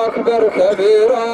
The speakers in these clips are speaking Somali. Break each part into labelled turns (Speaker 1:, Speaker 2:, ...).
Speaker 1: أكبر كبيرا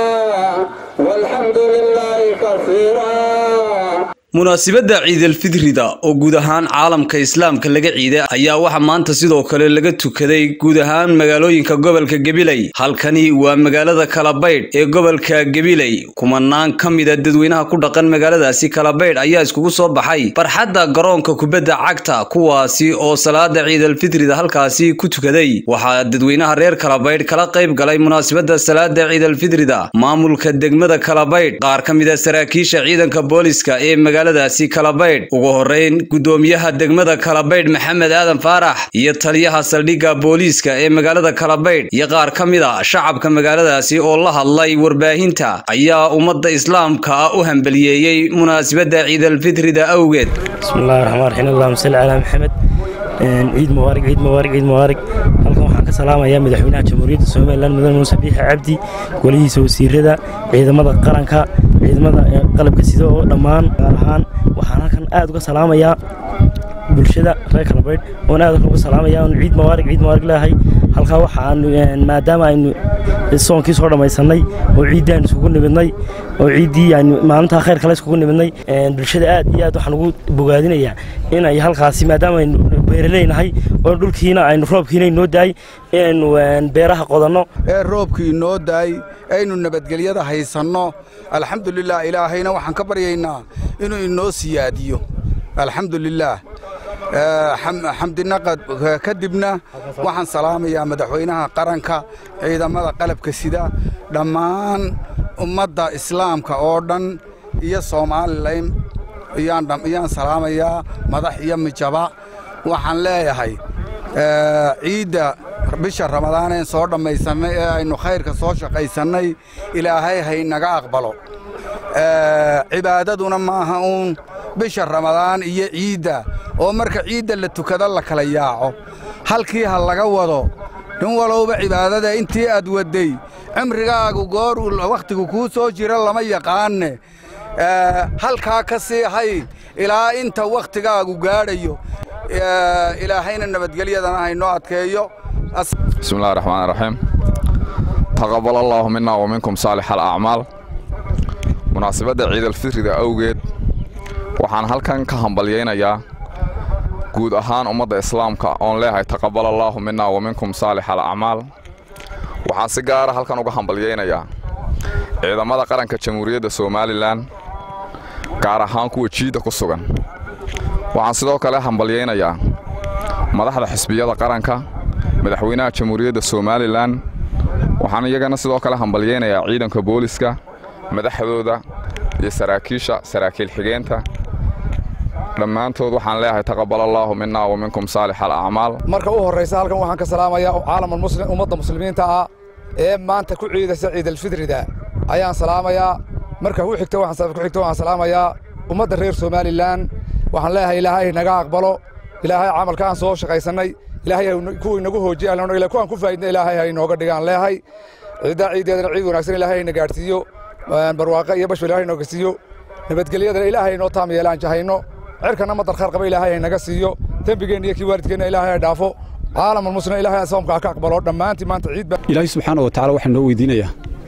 Speaker 1: والحمد لله كثيرا
Speaker 2: munaasibadda ciidalfidrida oo guud ahaan caalamka islaamka laga ciiday ayaa waxaa maanta sidoo kale laga tukaday guud ahaan magaalooyinka gobolka gabiley halkani waa magaalada kalabaydh ee gobolka gabiley kumanaan ka mida dadweynaha ku dhaqan magaaladaasi kalabaydh ayaa iskugu soo baxay barxadda garoonka kubadda cagta kuwaasi oo salaada ciidalfidrida halkaasi ku tukaday waxaa dadweynaha reer kalabaydh kala qayb galay munaasibadda salaada ciidalfidrida maamulka degmada kalabaydh qaar ka mida saraakiisha ciidanka booliska ee magaaladaasi kalabaydh ugu horeyn gudoomiyaha degmada kalabaydh maxamed aadan faarax iyo taliyaha saldhigga booliiska ee magaalada kalabaydh iyo qaar ka mid a shacabka magaaladaasi oo la hadlay warbaahinta ayaa ummadda islaamka ah u hambaliyeeyey munaasibadda ciidalfitrida awgeed
Speaker 3: bismillahi raxmaan raxiim allahuma salli calaa maxamed ciid mubaarig ciid mubaarig ciid mubaarig halkan waxaan ka salaamayaa madaxweynaha jamhuuriyadda somalilan mudane muuse biixi cabdi golihiisa wasiirada ciidamada qaranka ciidamada qalabka sida oo dhammaan gaar ahaan waxaan halkan aad uga salaamayaa bulshada reer kalabaydh oon aad halkan uga salaamaya oon ciid mubaarig ciid mubaarig leeyahay halkaa waxaan maadaama aynu soonkii soo dhammaysannay oo ciiddii aynu isugu nimidnay oo ciiddii aynu maalintaa khayr kale isugu nimidnay bulshada aad iyo aad waxaan ugu bogaadinayaa inay halkaasi maadaama aynu beeraleynahay oo dhulkiina aynu roobkiina inoo daay inaynu beeraha qodanno
Speaker 4: ee roobkii inoo daay aynu nabadgelyada haysanno alxamdulilah ilaahayna waxaan ka baryaynaa inuu inoo siyaadiyo alxamdulilaah xamdinaqad kadibna waxaan salaamayaa madaxweynaha qaranka ciidamada qalabka sida dhammaan ummadda islaamka oo dhan iyo somalilan iyaan salaamayaa madax iyo mijaba waxaan leeyahay ciidda bisha ramadaaneen soo dhammaysannay ee aynu khayrka soo shaqaysannay ilaahay haynaga aqbalo cibaadaduna maaha uun bisha ramadaan iyo ciidda oo marka ciidda la tukado la kala yaaco halkii ha laga wado nin walowba cibaadada intii aad wadday cimrigaagu goor wakhtigu kuu soo jira lama yaqaanne halkaa ka sii hay ilaa inta wakhtigaagu gaadhayo ilaahayna nabadgelyadana haynoo adkeeyo
Speaker 5: bismi illahi raxmaan raxiim taqabal allaahu minna wa minkum saalix alacmaal munaasibadda ciidalfitrida awgeed waxaan halkan ka hambalyaynayaa guud ahaan ummadda islaamka oon leeyahay taqabal allaahu minna wa minkum saalix alacmaal waxaan si gaara halkan uga hambalyaynayaa ciidamada qaranka jamhuuriyadda somalilan gaar ahaan kuwa jiidda ku sugan waxaan sidoo kale hambalyaynayaa madaxda xisbiyada qaranka madaxweynaha jamhuuriyadda somalilan waxaan iyagana sidoo kale hambalyaynayaa ciidanka booliska madaxdooda iyo saraakiisha saraakiil xigeenta dhammaantood waxaan leeyahay taqabal allaahu minna wa minkum saalix alacmaal
Speaker 6: marka u horraysa halkan waxaan ka salaamayaa caalamalmuslim ummadda muslimiinta ah ee maanta ku ciidaysa ciidalfitrida ayaan salaamayaa marka ku xigta ku xigta waxaan salaamayaa ummadda reer somalilan waxaan leeyahay ilaahay naga aqbalo ilaahay camalka aan soo shaqaysannay ilaahay kuwii nagu hoojiya kuwaan ku faa'idna ilaahay ha inooga dhigaan leeyahay ciiddaa ciiddeedana ciid wanaagsan ilaahay hayna gaadhsiiyo barwaaqo iyo bashba ilaahay inooga siiyo nabadgelyadana ilaahay inoo taam yeelaan jahayno cirkana madar khayr qaba ilaahay haynaga siiyo dembigeenna iyo kii waalidkeenna ilaahay ha dhaafo caalamulmuslim ilaahay soomka ha ka aqbalo dhammaantii maanta ciid ba
Speaker 7: ilaahay subxaana wa tacaala waxaan noo weydiinayaa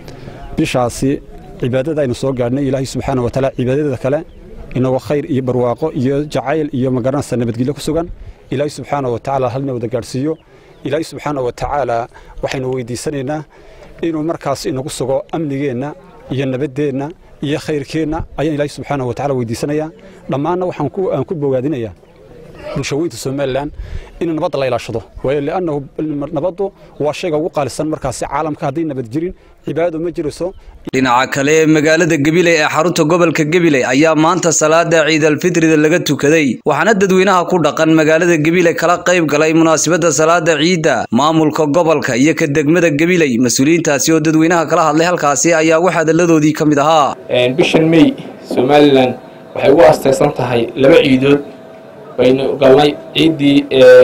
Speaker 7: bishaasi cibaadada aynu soo gaadhnay ilaahay subxaana wa tacaala cibaadada kale inagoo khayr iyo barwaaqo iyo jacayl iyo magaranaysa nabadgelyo ku sugan ilaahay subxaana wa tacaala halna wada gaadhsiiyo ilaahay subxaana wa tacaala waxaynu weydiisanaynaa inuu markaas inagu sugo amnigeenna iyo nabaddeenna iyo khayrkeenna ayaan ilaahay subxaana wa tacala weydiisanayaa dhammaanna waxaan ku bogaadinayaa bulshaweynta somalilan in nabadda la ilaashado waayo liannahu nabaddu waa shayga ugu qaalisan markaasi caalamka hadday nabad jirin cibaadadu ma jirayso
Speaker 2: dhinaca kale magaalada gabiley ee xarunta gobolka gabiley ayaa maanta salaada ciidalfitrida laga tukaday waxaana dadweynaha ku dhaqan magaalada gabiley kala qayb galay munaasibadda salaada ciidda maamulka gobolka iyo ka degmada gabiley mas-uuliyiintaasi oo dadweynaha kala hadlay halkaasi ayaa wax hadalladoodii ka mid ahaa
Speaker 8: bishan mey somalilan waxay ugu astaysan tahay laba ciidood baynu galnay ciiddii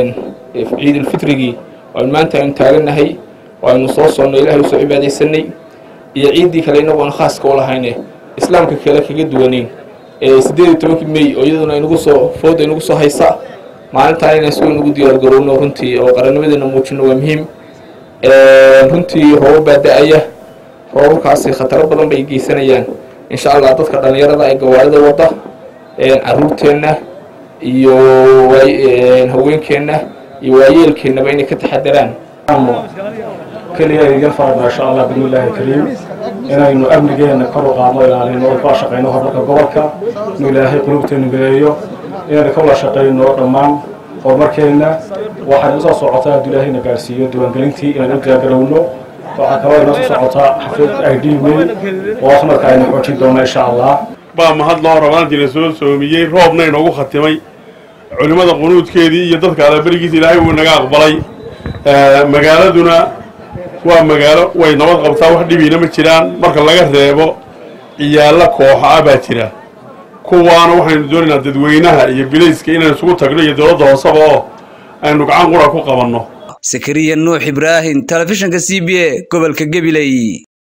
Speaker 8: ciidulfitrigii aynu maanta aynu taagannahay oo aynu soo soonnay ilahay usoo cibaadaysanay iyo ciiddii kale inagoona khaaska u lahayne islaamka kale kaga duwanayn siddeed iyo tobankii mey oo iyaduna inagu soo fooda inagu soo haysa maalintaan inaan suga nagu diyaar garowno runtii oo qarannimadeena muujino waa muhiim runtii roobab baa da-aya roobabkaasi khataro badan bay geysanayaan insha allah dadka dhallinyarada ee gawaarida wadda caruurteenna iyo haweenkeenna iyo waayeelkeennaba inay ka taxadaraan
Speaker 9: keliya idin faragna insha allah bismillaahi kariim inaynu amnigeena kor u qaadno ilaalino oo kala shaqayno horumarka gobolka inuu ilaahay qulubteenu mideeyo inaynu kala shaqayno dhammaan horumarkeenna waxaan usoo socotaa hadduu ilaahayna gaarsiiyo diiwaangelintii inaynu diyaargarowno waxaa kaloo inoo soo socotaa xaflad i d wey oo marka aynu xoojin doono insha allah
Speaker 10: baa mahad loo rabaantiina soo soomiyey roobna inoogu khatimay culimmada qunuudkeedii iyo dadka alaberigiisa ilaahay wuu naga aqbalay magaaladuna waa magaalo way nabad qabtaa wax dhibiina ma jiraan marka laga reebo ciyaalla kooxa ah baa jira kuwaana waxaynu doonaynaa dadweynaha iyo bilayska inaynu isugu tagno iyo dowladda hooseba oo aynu gacan qura ku qabanno
Speaker 2: sakariya nuux ibraahim telefishinka c b a gobolka gabiley